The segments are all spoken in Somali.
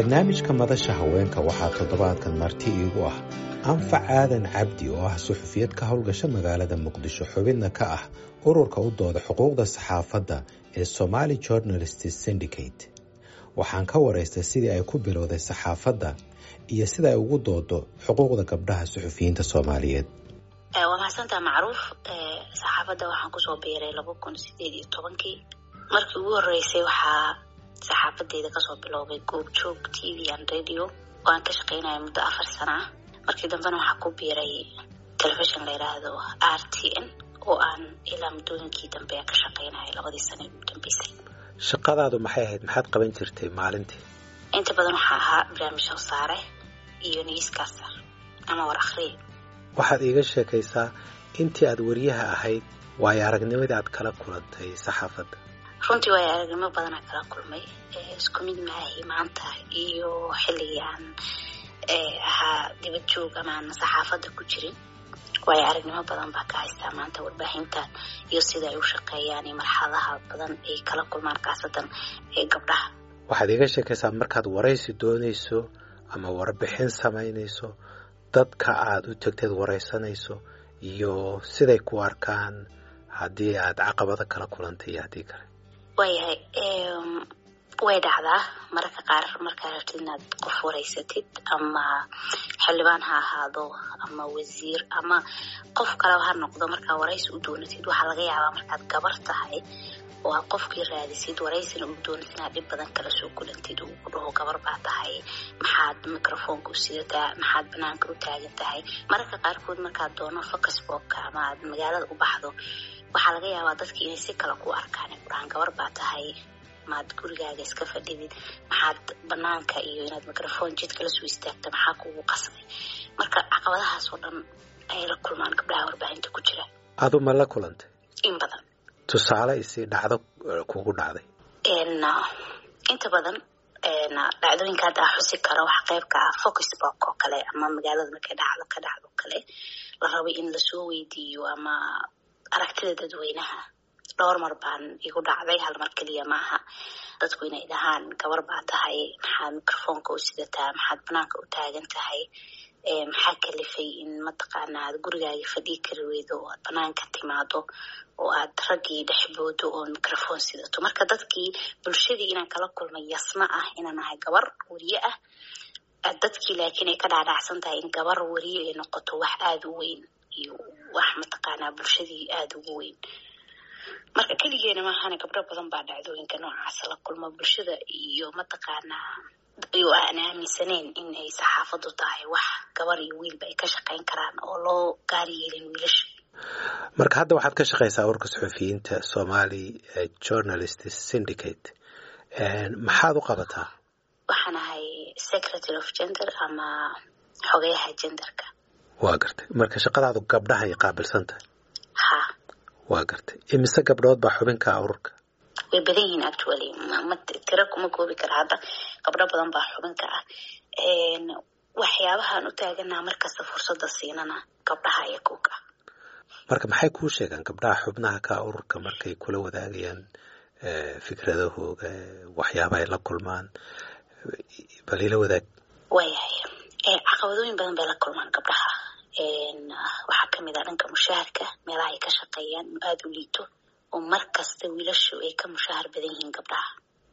barnaamijka madasha haweenka waxaa toddobaadkan marti iigu ah anfac aadan cabdi oo ah suxufiyad ka howlgasha magaalada muqdisho xubidna ka ah ururka u dooda xuquuqda saxaafadda ee somaali journalist syndicate waxaan ka waraystay sidii ay ku bilowday saxaafadda iyo sida ay ugu doodo xuquuqda gabdhaha suxufiyiinta soomaaliyeed waa mahadsantaa macruuf saxaafadda waxaan kusoo biiray laba kun sideed iyo tobankii markii ugu horeysay waxaa saxaafadeeda kasoo biloobay goobjoog t v and radio oo aan ka shaqeynaya muddo afar sana ah markii dambena waxaa ku biiray telefishon la yidhaahdo r t n oo aan ilaa muddooyinkii dambe ka shaqeynaya labadii sana ee ugu dambeysay shaqadaadu maxay ahayd maxaad qaban jirtay maalintii inta badan waxaa ahaa barnaamij howsaare iyo newscaster ama war akhriye waxaad iiga sheekaysaa intii aad wariyaha ahayd waayo aragnimadii aad kala kulantay saxaafadda runtii waayo aragnimo badanaa kala kulmay isku mid maahi maanta iyo xilligii aan ahaa dibad joog ama aan saxaafadda ku jirin waayo aragnimo badan baa ka haystaa maanta warbaahinta iyo sida ay u shaqeeyaan iyo marxaladaha badan ay kala kulmaan khaasatan ee gabdhaha waxaad iiga sheekaysaa markaad waraysi doonayso ama warbixin samaynayso dadka aada u tegteed waraysanayso iyo siday ku arkaan haddii aad caqabado kala kulantay iyo haddii kale waayahay way dhacdaa mararka qaar markaa rabtid inaad qof waraysatid ama xildhibaan ha ahaado ama wasiir ama qof kaleba ha noqdo markaa waraysi u doonatid waxaa laga yaabaa markaad gabar tahay oo aad qofkii raadisid waraysina u doonatid inaad dhib badan kala soo kulantid uu ku dhaho gabar baa tahay maxaad microfoonka u sidataa maxaad banaanka u taagan tahay mararka qaarkood markaad doono focusbobka ama aad magaalada u baxdo waxaa laga yaabaa dadki inay si kale ku arkaan ay ku dhahaan gabar baa tahay maad gurigaaga iska fadhidid maxaad banaanka iyo inaad microphone jidka la soo istaagta maxaa kugu qasbay marka caqabadahaas oo dhan ayay la kulmaan gabdhaha warbaahinta ku jira adu ma la kulantay in badan tusaale isi dhacdo kugu dhacday inta badan dhacdooyinka hadda a xusi karo wax qayb ka ah focusbok oo kale ama magaalada markay dhacdo ka dhacdo kale la rabo in lasoo weydiiyo ama aragtida dadweynaha dhowr mar baan igu dhacday hal mar keliya maaha dadku inay dhahaan gabar baa tahay maxaad microfoonka u sidataa maxaad banaanka u taagan tahay maxaa kalifay in mataqaana aad gurigaaga fadhii kari weydo oo aad banaanka timaado oo aad raggii dhexboodo oo microphone sidato marka dadkii bulshadii inaan kala kulmay yasma ah inaan ahay gabar weriye ah dadkii laakiin ay ka dhaadhacsan tahay in gabar weriye ay noqoto wax aada u weyn iyo wax mataqaanaa bulshadii aada ugu weyn marka keligeena maahane gabdho badan baa dhacdooyinka noocaasa la kulmo bulshada iyo mataqaanaa iyo aan aaminsaneyn in ay saxaafadu tahay wax gabar iyo wiilba ay ka shaqeyn karaan oo loo gaari yeelin wiilasha marka hadda waxaad ka shaqaysaa urka suxufiyiinta somali journalist syndicate maxaad u qabataa waxaan ahay secretary of gender ama xogayaha genderka waa gartay marka shaqadaadu gabdhahay qaabilsan tahay ha waa gartay imise gabdhood baa xubinka ururka way badan yihiin actually ma tiro kuma koobi kara hadda gabdho badan baa xubinka ah waxyaabahaan u taaganaha markasta fursada siinana gabdhaha iyo kuka marka maxay kuu sheegaan gabdhaha xubnaha ka ururka markay kula wadaagayaan fikradahooga waxyaabaha ay la kulmaan bal ila wadaag waayahay caqabadooyin badan bay la kulmaan gabdhaha waxaa kamid ah dhanka mushaharka meelaha ay ka shaqeeyaan inuu aada u liito oo mar kasta wiilashu ay ka mushahar badan yihiin gabdhaha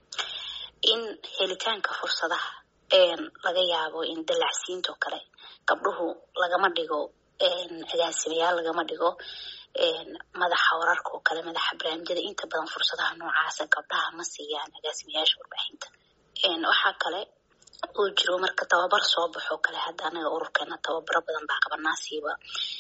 in helitaanka fursadaha laga yaabo in dalacsiintoo kale gabdhuhu lagama dhigo agaasimayaal lagama dhigo madaxa wararka oo kale madaxa barnaamijyada inta badan fursadaha noocaasa gabdhaha ma siiyaan agaasimayaasha warbaahinta waxaa kale uu jiro marka tababar soo baxo kale hadda anaga ururkeena tababaro badan baa qabanaasiiba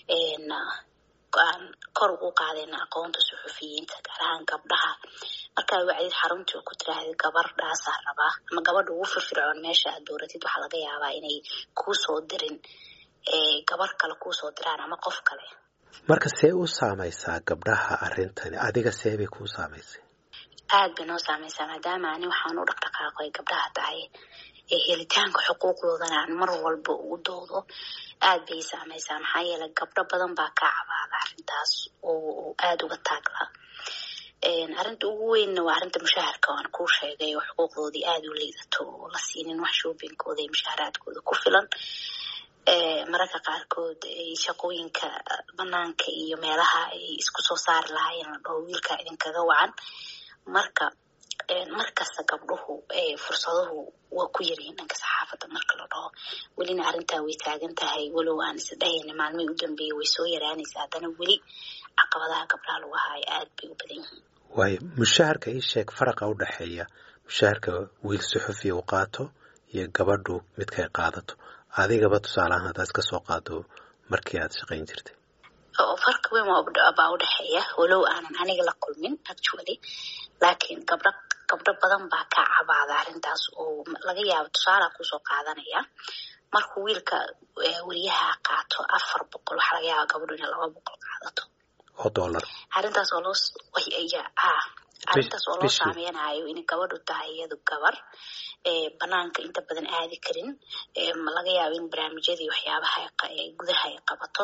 aan kor ugu qaadayna aqoonta suxufiyiinta gaar ahaan gabdhaha markaa wacdid xaruntii ku tiraahda gabardhaasaa rabaa ama gabadha ugu firfircoon meesha aad dooratid waxaa laga yaabaa inay kuusoo dirin gabar kale kuusoo diraan ama qof kale marka see u saamaysaa gabdhaha arrintani adiga see bay kuu saamaysay aad bay noo saamaysaa maadaama ani waxaan u dhaqdhaqaaqo ay gabdhaha tahay helitaanka xuquuqdoodana aan mar walba ugu doodo aad bay saamaysaa maxaa yeelay gabdho badan baa ka cabaada arrintaas oo aada uga taaglaa arrinta ugu weynna waa arrinta mushaharka waan kuu sheegay oo xuquuqdoodii aada u liidato oo la siinin wax shoobinkooda iyo mushaaharaadkooda ku filan mararka qaarkood shaqooyinka banaanka iyo meelaha ay isku soo saari lahaayeen la dhaho wiilka idinkaga wacan marka markasta gabdhuhu fursaduhu waa ku yaryihiin dhanka saxaafadda marka la dhaho welina arrintaa way taagan tahay walow aan isdhahayna maalmihii u dambeeyey way soo yaraanaysa haddana weli caqabadaha gabdhaha lagu haayo aada bay u badan yihiin waayo mushaharka ii sheeg faraqa u dhexeeya mushaharka wiil suxufiya u qaato iyo gabadhu midkay qaadato adigaba tusaaleahaan haddaad iska soo qaado markii aad shaqayn jirtay farqi weyn baa u dhexeeya walow aanan aniga la kulmin actually laakiin gabdho gabdho badan baa ka cabaada arrintaas oo laga yaabo tusaalaa kusoo qaadanaya markuu wiilka weriyaha qaato afar boqol waxaa laga yaaba gabadhu inay laba boqol qaadato oo dollar arrintaas oo loo ah arrintaas oo loo saameynayo inay gabadhu tahay iyadu gabar banaanka inta badan aadi karin laga yaabo in barnaamijyadii waxyaabaha gudaha ay qabato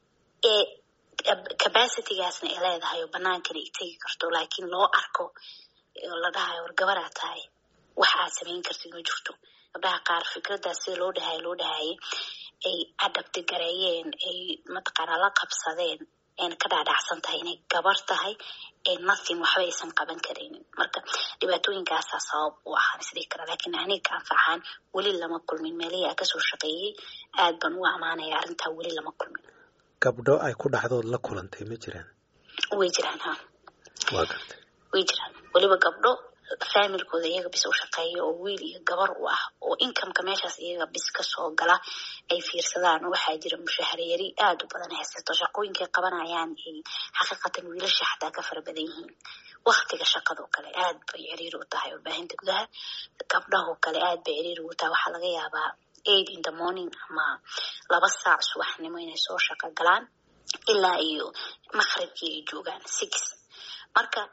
capacitygaasna ay leedahay oo banaankana ay tegi karto laakiin loo arko oo la dhahayo war gabaraa tahay wax aad samayn kartid ma jirto gabdhaha qaar fikraddaas sida loo dhahayo loo dhahayay ay adabti gareeyeen ay mataqaanaa la qabsadeen ayna ka dhaadhacsan tahay inay gabar tahay ee nothing waxba aysan qaban karaynin marka dhibaatooyinkaasaa sabab u ahaan isdhihi kara laakiin aniga ka anfaxaan weli lama kulmin meelihii aan kasoo shaqeeyey aad baan u amaanaya arrintaa weli lama kulmin gabdho ay ku dhacdood la kulantay ma jiraan way jiraan ha waa gartay way jiraan weliba gabdho faamilkooda iyaga bis u shaqeeya oo wiil iyo gabar u ah oo incomeka meeshaas iyaga bis kasoo gala ay fiirsadaan waxaa jira mushaharyari aada u badan haysato shaqooyinkay qabanayaan ay xaqiiqatan wiilasha xataa ka fara badan yihiin waktiga shaqadoo kale aad bay ciriiri u tahay warbaahinta gudaha gabdhahoo kale aad bay ciriiri ugu tahay waxaa laga yaabaa eight in the morning ama laba saac subaxnimo inay soo shaqo galaan ilaa iyo maqribkii ay joogaan six marka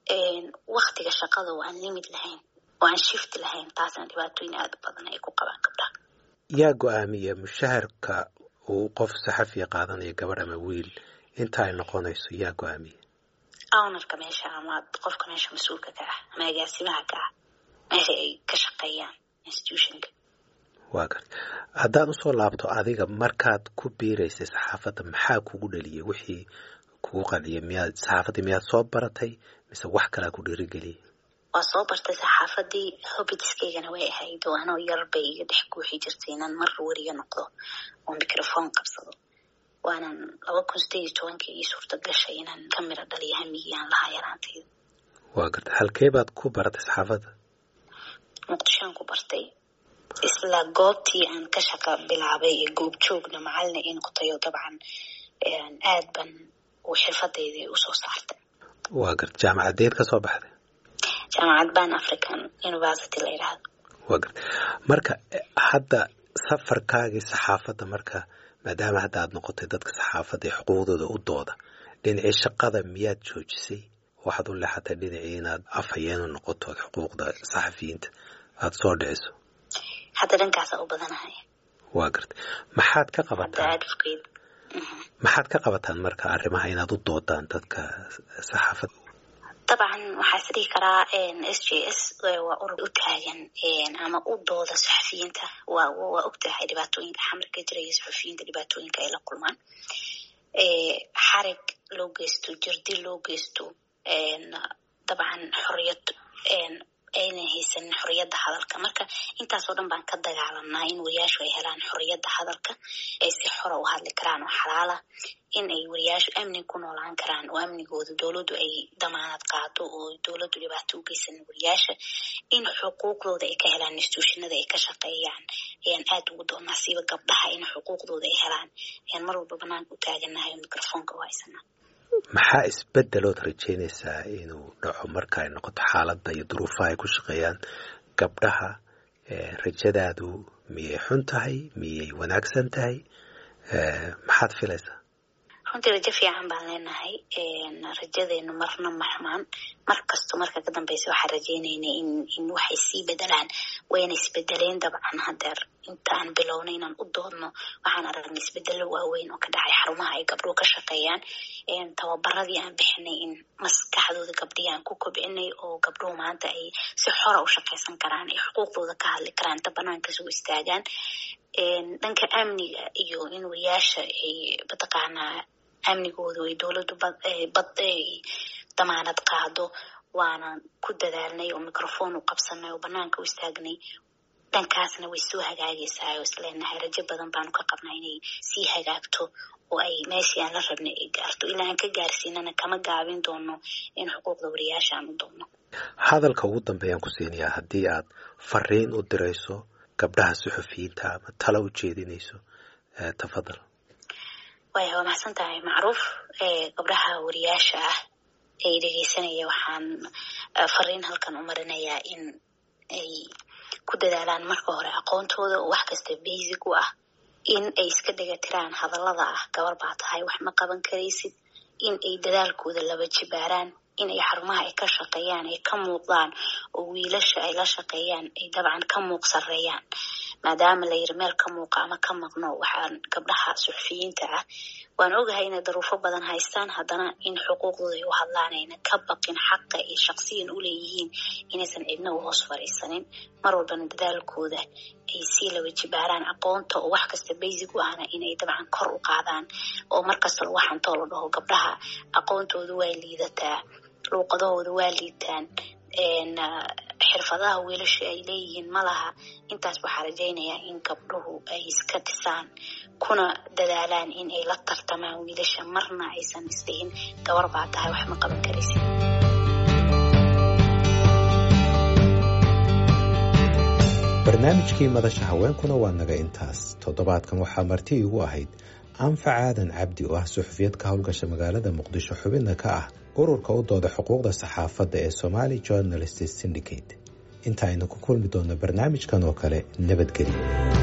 waktiga shaqada oo aan limid lahayn oo aan shift lahayn taasna dhibaatooyin aada u badan ay ku qabaan gabdhaha yaa go-aamiya mushaharka uu qof saxafiya qaadanayo gabadh ama wiil inta ay noqonayso yaa go-aamiya ownarka meesha ama qofka meesha mas-uulka ka ah ama agaasimaha ka ah meesha ay ka shaqeeyaan institutionka waa garta haddaad usoo laabto adiga markaad ku biiraysay saxaafadda maxaa kugu dhaliyay wixii kugu qanciyay miyaad saxaafaddii miyaad soo baratay mise wax kalaa ku dhiirigeliyay waa soo bartay saxaafadii hobitiskaygana way ahayd oo anoo yar bay iga dhex guuxi jirtay inaan mar weriga noqdo oo microphone qabsado waanan laba kun sideed iyo tobankii ii suurta gashay inaan ka miro dhaliyo hamigii aan lahaa yaraantayda waa garta halkee baad ku baratay saxaafadda muqdishoan ku bartay isla goobtii aan ka shaqa bilaabay ee goob joogna macalina ii noqotayo dabcan aad ban uu xirfadeydii usoo saartay waa garta jaamacadeed ka soo baxday jaamacad ban african university la yidhaahdo waa garta marka hadda safarkaagii saxaafadda marka maadaama hadda aad noqotay dadka saxaafadda ee xuquuqdooda u dooda dhinacii shaqada miyaad joojisay waxaad u leexatay dhinacii inaad afhayeenu noqoto xuquuqda saxafiyiinta aada soo dhiciso hadda dhankaasaa u badanahay waa garta maxaad ka qabataan advocate maxaad ka qabataan marka arrimaha inaad u doodaan dadka saxaafadda dabcan waxaa is dhihi karaa s j s waa urur u taagan ama u dooda saxafiyiinta waa waa og tahay dhibaatooyinka xamarka jiraya saxafiyiinta dhibaatooyinka ay la kulmaan xarig loo geysto jirdi loo geysto dabcan xoriyad aynan haysanin xoriyadda hadalka marka intaasoo dhan baan ka dagaalanaa in wariyaashu ay helaan xoriyadda hadalka ay si xora u hadli karaan oo xalaala in ay wariyaashu amni ku noolaan karaan oo amnigooda dowladdu ay damaanad qaado oo dowladdu dhibaato u geysanin wariyaasha in xuquuqdooda ay ka helaan instituushinada ay ka shaqeeyaan ayaan aad ugu doonaa siiba gabdhaha in xuquuqdooda ay helaan ayaan mar walba banaanka u taaganahay oo microfoonka u haysanaa maxaa isbedelood rajeynaysaa inuu dhaco marka ay noqoto xaaladda iyo duruufaha ay ku shaqeeyaan gabdhaha rajadaadu miyay xun tahay miyay wanaagsan tahay maxaad filaysaa runtii rajo fiican baan leenahay rajadeenu marna maxmaan mar kasto marka ka dambeysa waxaan rajeynayna in in waxay sii bedelaan wayna isbedeleen dabcan hadeer intaan bilowna inaan u doodno waxaan aragnay isbedelo waaweyn oo ka dhacay xarumaha ay gabdhuhu ka shaqeeyaan tababaradii aan bixinay in maskaxdooda gabdhihii aan ku kobcinay oo gabdhuhu maanta ay si xora u shaqeysan karaan ay xuquuqdooda ka hadli karaan inta banaanka soo istaagaan dhanka amniga iyo in wayaasha ay mataqaanaa amnigoodu ay dowladdu bad damaanad qaado waana ku dadaalnay oo microphone u qabsanay oo banaanka u istaagnay dhankaasna way soo hagaagaysaa oo isleenahay rajo badan baanu ka qabnaa inay sii hagaagto oo ay meeshii aan la rabnay ay gaarto ilaa aan ka gaarsiinana kama gaabin doono in xuquuqda wariyaasha aan u doonno hadalka ugu dambeeyaan ku siinayaa haddii aad fariin u dirayso gabdhaha suxufiyiinta ama tala u jeedinayso tafadal waya waa maxsan tahay macruuf gabdhaha wariyaasha ah ee dhegeysanaya waxaan fariin halkan u marinayaa in ay ku dadaalaan marka hore aqoontooda oo wax kasta basic u ah in ay iska dhegatiraan hadallada ah gabar baa tahay wax ma qaban karaysid in ay dadaalkooda laba jibaaraan in ay xarumaha ay ka shaqeeyaan ay ka muuqdaan oo wiilasha ay la shaqeeyaan ay dabcan ka muuq sareeyaan maadaama la yiri meel ka muuqa ama ka maqno waxaan gabdhaha suxufiyiinta ah waan ogahay inay daruufo badan haystaan haddana in xuquuqdooda ay u hadlaan ayna ka baqin xaqa ay shaqsiyan u leeyihiin inaysan cidna u hoos fadhiisanin mar walbana dadaalkooda ay sii laba jibaaraan aqoonta oo wax kasta basic u ahna inay dabcan kor u qaadaan oo markasta lagu xantoo la dhaho gabdhaha aqoontooda waa liidataa luuqadahooda waa liitaan xirfadaha wiilasha ay leeyihiin ma laha intaas waxaa rajaynayaa in gabdhuhu ay iska dhisaan kuna dadaalaan in ay la tartamaan wiilasha marna aysan isdhihin gabar baa tahay wax ma qaban karaysid barnaamijkii madasha haweenkuna waa naga intaas toddobaadkan waxaa marti iigu ahayd anfac aadan cabdi oo ah suxufiyad ka howlgasha magaalada muqdisho xubinna ka ah ururka u dooda xuquuqda saxaafadda ee somali journalist syndicate inta aynu ku kulmi doonno barnaamijkan oo kale nabadgelyo